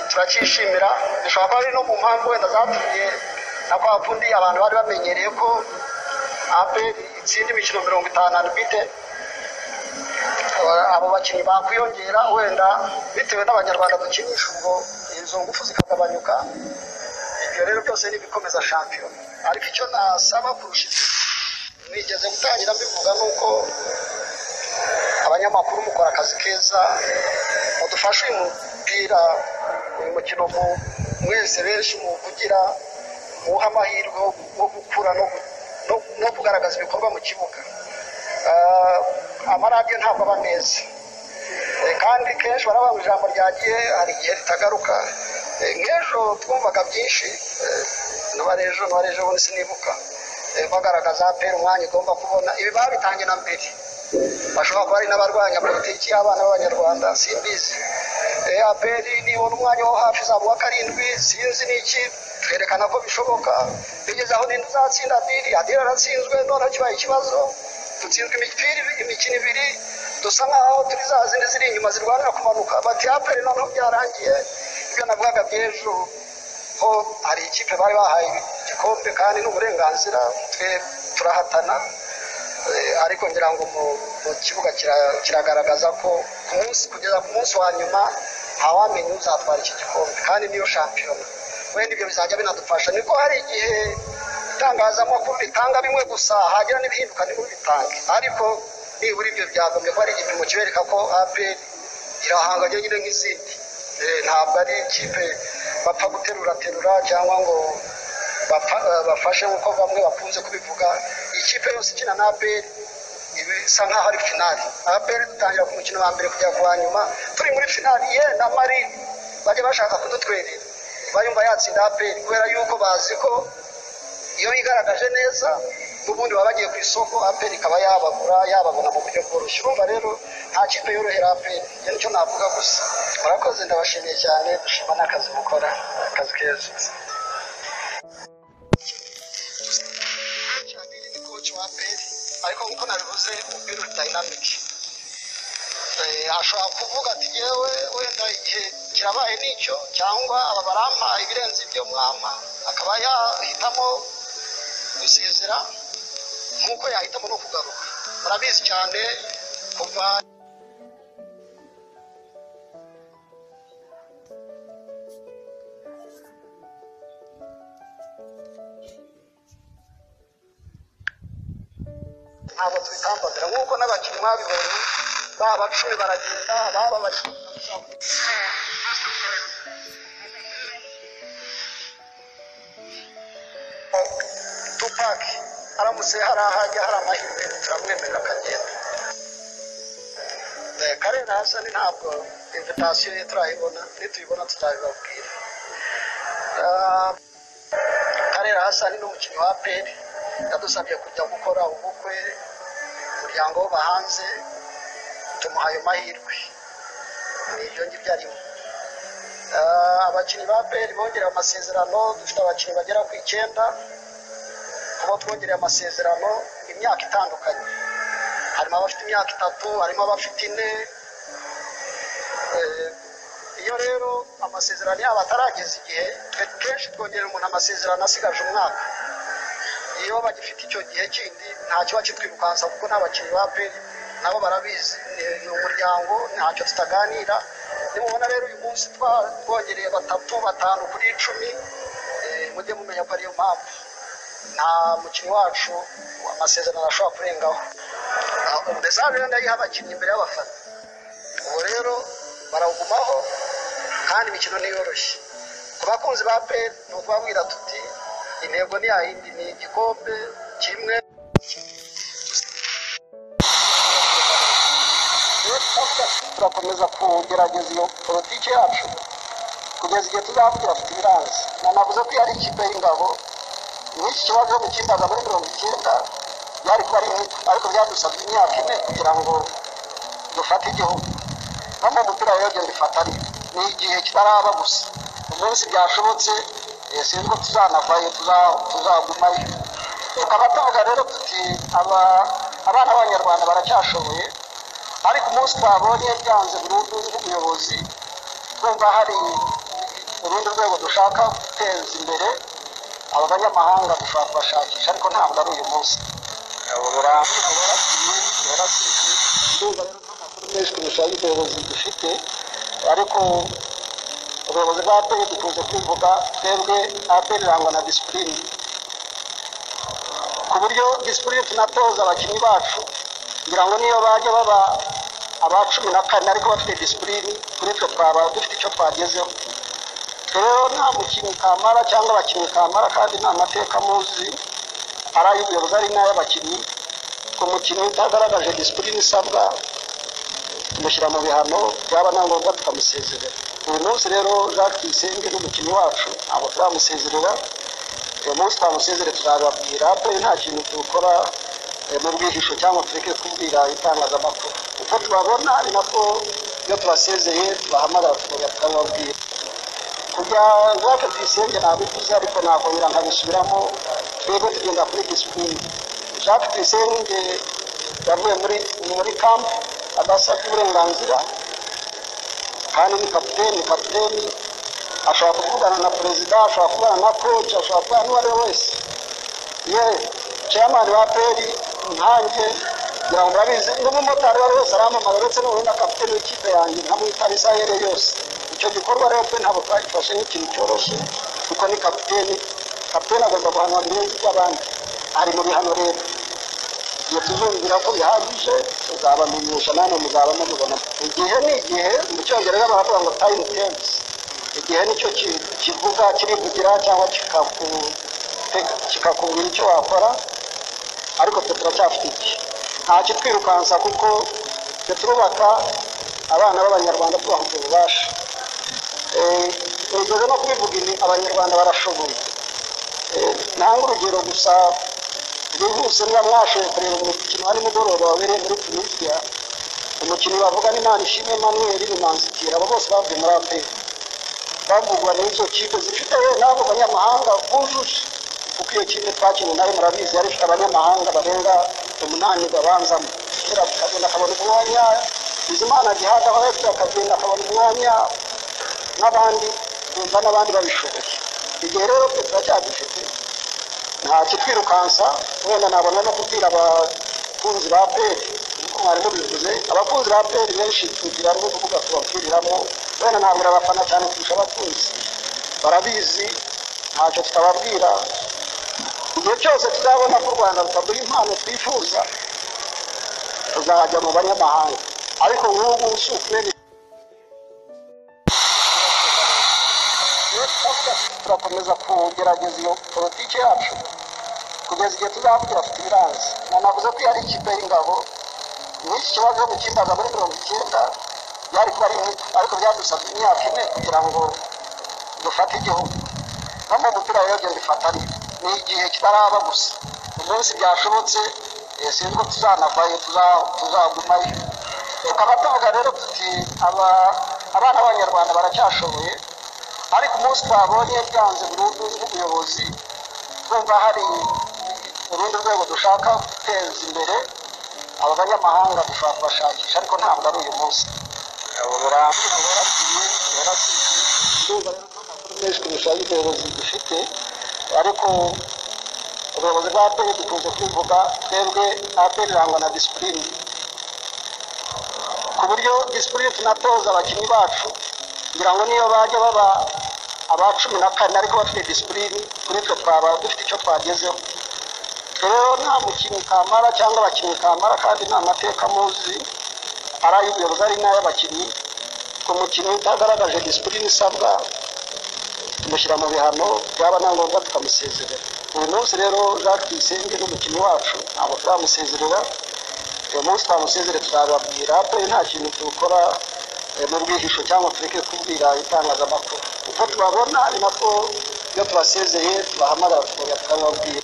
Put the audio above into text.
turacyishimira dushobora kuba ari no mu mpamvu wenda zatumye na kwa kundi abantu bari bamenyereye ko aperi itsinda imikino mirongo itanu arubite abo bakinnyi bakwiyongera wenda bitewe n'abanyarwanda dukinisha ubwo izo ngufu zikagabanyuka ibyo rero byose ni ibikomeza shampiyona ariko icyo nasaba kurusha ibyo nigeze gutangira mbivuga ni uko abanyamakuru mukora akazi keza mudufashe uyu mupira uyu mukino mwese benshi muwuvugira muwuhe amahirwe yo gukura no kugaragaza ibikorwa mu kibuga amaradiyo ntabwo aba meza kandi kenshi barababura ijambo ryagiye hari igihe ritagaruka nk'ejo twumvaga byinshi n'abarejo n'abarejo bose nibuka bagaragaza apera umwanya ugomba kubona ibi babitangiye na mbere bashobora kuba ari n'abarwanya politiki y'abana b'abanyarwanda simbizi aperi nibona umwanya wo hafi zabo wa karindwi sinzi n'iki twerekana ko bishoboka bigeze aho ninde uzatsinda adiri adiri aratsinzwe none kibaye ikibazo dutsinzwe imipira imikino ibiri dusa nkaho turi za zindi ziri inyuma zirwanira kumanuka bati aperi noneho byarangiye ibyo navugaga by'ejo ho hari ikipe bari bahaye igikombe kandi n'uburenganzira twe turahatana ariko ngira ngo mu kibuga kiragaragaza ko kugeza ku munsi wa nyuma ntawamenye uzatwara iki gikombe kandi niyo shampiyona wenda ibyo bizajya binadufasha niko hari igihe itangazamakuru ritanga bimwe gusa hagira n'ibihinduka nibo bitange ariko nibura ibyo byagombye ko ari igipimo kibereka ko aperi irahanga nyine nk'izindi ntabwo ari ikipe bapfa guteruraterura cyangwa ngo bafashe nk'uko bamwe bakunze kubivuga ikipe yose ikina na aperi bisa nkaho ari finali aperi dutangira ku mukino wa mbere kugera ku wa nyuma turi muri finali ye na mari bajya bashaka kudutwerera bayumva yatsinda aperi kubera yuko bazi ko iyo yigaragaje neza n'ubundi baba bagiye ku isoko aperi ikaba yabagura yababona mu buryo bworoshye urumva rero nta kipe yorohera aperi ibyo nicyo navuga gusa murakoze ndabashimiye cyane dushima n'akazi mukora akazi keza ariko nk'uko nabivuze umupira uri dayinamike ashobora kuvuga ati yewe wenda igihe kirabaye n'icyo cyangwa aba barampa ibirenze ibyo mwampa akaba yahitamo gusezera nk'uko yahitamo no kugaruka murabizi cyane kuva ntabwo tubitambagara nk'uko n'abakinnyi mwabibonye baba cumi baragenda baba bakinnyi tupaki aramutse hari ahajya hari amahirwe turamwemerera akagenda karera hasani ntabwo invitasiyo ye turayibona nituyibona tuzabibabwira karera hasani ni umukinnyi wa peri yadusabye kujya gukora ubukwe umuryango wo bahanze tumuhaye amahirwe ni ibyo ngibyo arimo abakinnyi ba peri bongerewe amasezerano dufite abakinnyi bagera ku icyenda kuba twongereye amasezerano imyaka itandukanye harimo abafite imyaka itatu harimo abafite ine iyo rero amasezerano yabo atarageza igihe kenshi twongerera umuntu amasezerano asigaje umwaka iyo bagifite icyo gihe kindi nta kiba kitwirukansa kuko nta bakinnyi ba peri nabo barabizi ni umuryango ntacyo tutaganira nimubona rero uyu munsi twongereye batatu batanu kuri icumi mujye mumenya ko ariyo mpamvu nta mukinnyi wacu amasezerano ashobora kurengaho umudesanzwe rero ndayiha abakinnyi imbere y'abafana ubu rero barawugumaho kandi imikino ntiyoroshye ku bakunzi ba peri ni ukubabwira tuti intego ni yayindi ni igikombe kimwe turakomeza kugerageza iyo politiki yacu kugeza igihe tuzavugira afite ibiranza nanavuze ko yari ikipe y'ingabo n'iki kibazo mukisaga muri mirongo icyenda byari kuba ari nk'uko ariko byadusabye imyaka ine kugira ngo dufate igihugu no mu mupira rero genda ifatane ni igihe kitaraba gusa umunsi byashobotse sinzi ko tuzanavayo tuzagumayo tukaba tuvuga rero tuti abana b'abanyarwanda baracyashoboye ariko umunsi twabonye byanze burundu nk'umuyobozi twumva hari urundi rwego dushaka guteza imbere aba banyamahanga dushobora kubashakisha ariko ntabwo ari uyu munsi menshi kurusha y'ubuyobozi dufite ariko ubuyobozi bwa aperi dukunze kwivuga twebwe aperi irangwa na disipurine ku buryo disipurine tunatoza abakinnyi bacu kugira ngo niyo bajya baba aba cumi na kane ariko bafite disipurine kuri twe twaba dufite icyo twagezeho rero nta mukinnyi kamara cyangwa abakinnyi kamara kandi nta mateka muzi ari ay'ubuyobozi ari n'ay'abakinnyi ku mukinnyi utagaragaje disipurine isabwa tumushyira mu bihano byaba na ngombwa tukamusezerera uyu munsi rero jacques tuyisenge ni umukinnyi wacu ntabwo turamusezerera uyu munsi twamusezere tuzababwira ko nta kintu dukora eh, mu bwihisho cyangwa tureke kubwira itangazamakuru uko tubabona ni nako iyo tubasezeye tubahamagara tukababwira kujya jacques tuyisenge ntabivuze ariko nakongera nkabisubiramo twebwe tugenda kuri disipurine jacques tuyisenge yavuye muri muri kampu adasabye uburenganzira kandi ni kapiteni kapiteni ashobora kuvugana na perezida ashobora kuvugana na koci ashobora kuvugana n'uwo ari we wese ye chairman wa peri nkanjye ngira ngo murabizi n'umumotari uwo ari we wese aramamara uretse n'ubundi kapiteni w'ikipe yanjye nkamwitaba isaha iyo ari yo yose icyo gikorwa rero twe ntabwo twagifashe nk'ikintu cyoroshye kuko ni kapiteni kapiteni agomba guhanwa birenze iby'abandi ari mu bihano rero igihe tuzumvira ko bihagije tuzabamenyesha namwe muzaba mubibona igihe ni igihe mu cyongereza baravuga ngo time temps igihe nicyo ki- kivuga kirivugira cyangwa kikaku- te- kikakubwira icyo wakora ariko twe turacyafite igihe nta kitwirukansa kuko twe turubaka abana b'abanyarwanda tubaha ubwo bubasha Eh, nigeze no kubivuga ibi abanyarwanda barashoboye Eh, ntanga urugero gusa bwihuse niba mwashoboye kureba umukino wa nimugoroba wabereye muri tunisiya umukinnyi bavuga ni manishimwe manuel ni manzitira abo bose bavuye muri afurika bavugwa n'izo kipe zifite yewe n'abo banyamahanga bujuje kuko iyo kipe twakinnye nayo murabizi yari ifite abanyamahanga barenga umunani babanzamo kera akagenda akabona umwanya bizimana gihagaho ariko akagenda akabona umwanya n'abandi bumva n'abandi babishoboye igihe rero twe turacyagifite nta kitwirukansa wenda nabona no kubwira abakunzi ba peri kuko mwari mubivuze abakunzi ba peri benshi tugira n'urubuga tubabwiriramo wenda ntabwo abafana cyane kurusha abakunzi barabizi ntacyo tutababwira igihe cyose tuzabona ko u rwanda rutaduha impano twifuza tuzajya mu banyamahanga ariko nk'ubu si ukubera turakomeza kugerageza iyo politiki yacu kugeza igihe tuzabwira afite ibiranze na navuze ko yari ikipe y'ingabo n'iki kibazo gukimbaza muri mirongo icyenda byari kuba ari nk'uko ariko byadusabye imyaka ine kugira ngo dufate igihugu no mu mupira rero genda ifatanye ni igihe kitaraba gusa umunsi byashobotse eh, sinzi ko tuzanavayo tuza- tuzagumayo tukaba tuvuga rero tuti aba- abana b'abanyarwanda baracyashoboye ariko umunsi twabonye byanze burundu n'ubuyobozi twumva hari urundi rwego dushaka guteza imbere aba banyamahanga dushobora kubashakisha ariko ntabwo ari uyu munsi menshi kurusha y'ubuyobozi dufite ariko ubuyobozi bwa aperi dukunze kwivuga twebwe aperi irangwa na disipurine ku buryo disipurine tunatoza abakinnyi bacu kugira ngo niyo bajya baba aba cumi na kane ariko bafite disipurine kuri twe twaba dufite icyo twagezeho rero nta mukinnyi kamara cyangwa abakinnyi kamara kandi nta mateka muzi ari ay'ubuyobozi ari n'ay'abakinnyi ku mukinnyi utagaragaje disipurine isabwa tumushyira mu bihano byaba na ngombwa tukamusezerera uyu munsi rero jacques tuyisenge ni umukinnyi wacu ntabwo turamusezerera uyu munsi twamusezere tuzababwira ko nta kintu dukora eh, mu bwihisho cyangwa tureke kubwira itangazamakuru uko tubabona ni nako iyo tubasezeye tubahamagara tukababwira